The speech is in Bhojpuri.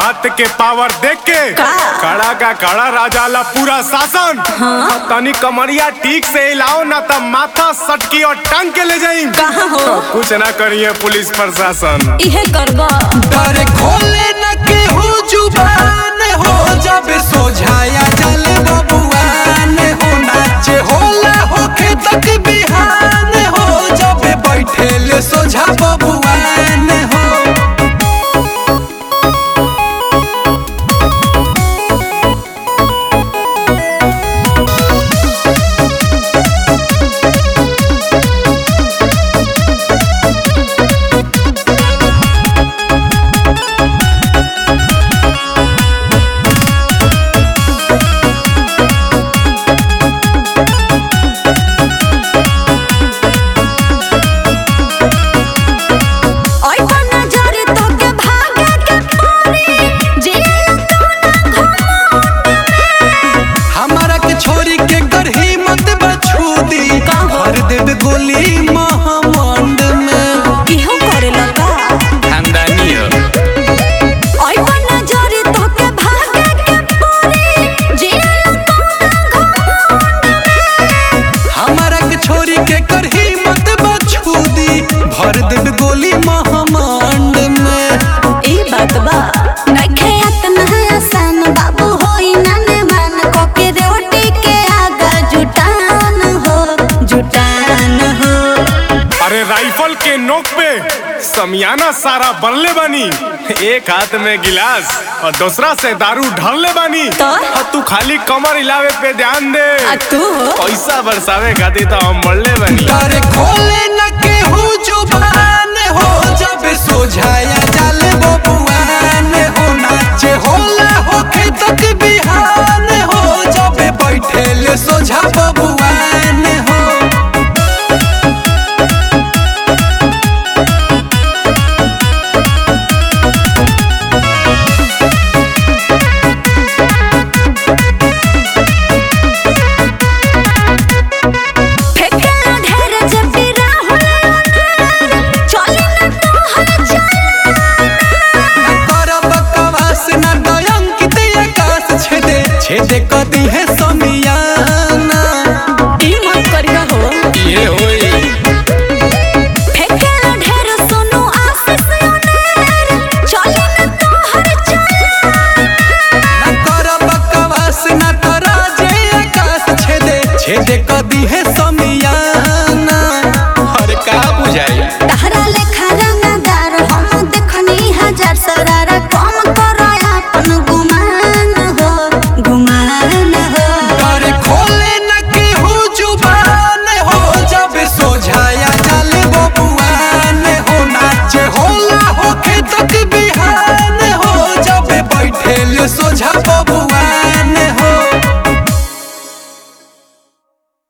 बात के पावर देख के का? खड़ा का खड़ा राजाला पूरा शासन हाँ? तनी कमरिया ठीक से हिलाओ ना तब माथा सटकी और टांग के ले जाई कहाँ हो कुछ ना करिए पुलिस प्रशासन इहे करबा डर खोले न केहू जुबान हो जब सोझाया जल बबुआन हो नाचे होला होके तक बिहान हो जब बैठेले सोझा बबुआन हो ओइ बना जरे तोके भागे के पड़ी जिया तू ना हमारा के छोरी के करही मत बछूदी भर देब गोली महामंड में इहो करे लगा खानदानी हो ओइ बना जरे तोके भागे के पड़ी जिया तू ना हमारा के छोरी के करही मत बछूदी भर देब गोली महामंड में ई बात बा नखे अतना आसान बाबू होई नाने मान कोके रोटी के आगा जुटान हो जुटान हो अरे राइफल के नोक पे समियाना सारा बनले बानी एक हाथ में गिलास और दूसरा से दारू ढालले बानी तो? और तू खाली कमर हिलावे पे ध्यान दे आ तू पैसा बरसावे खातिर तो हम बढ़ले बानी डर खोले न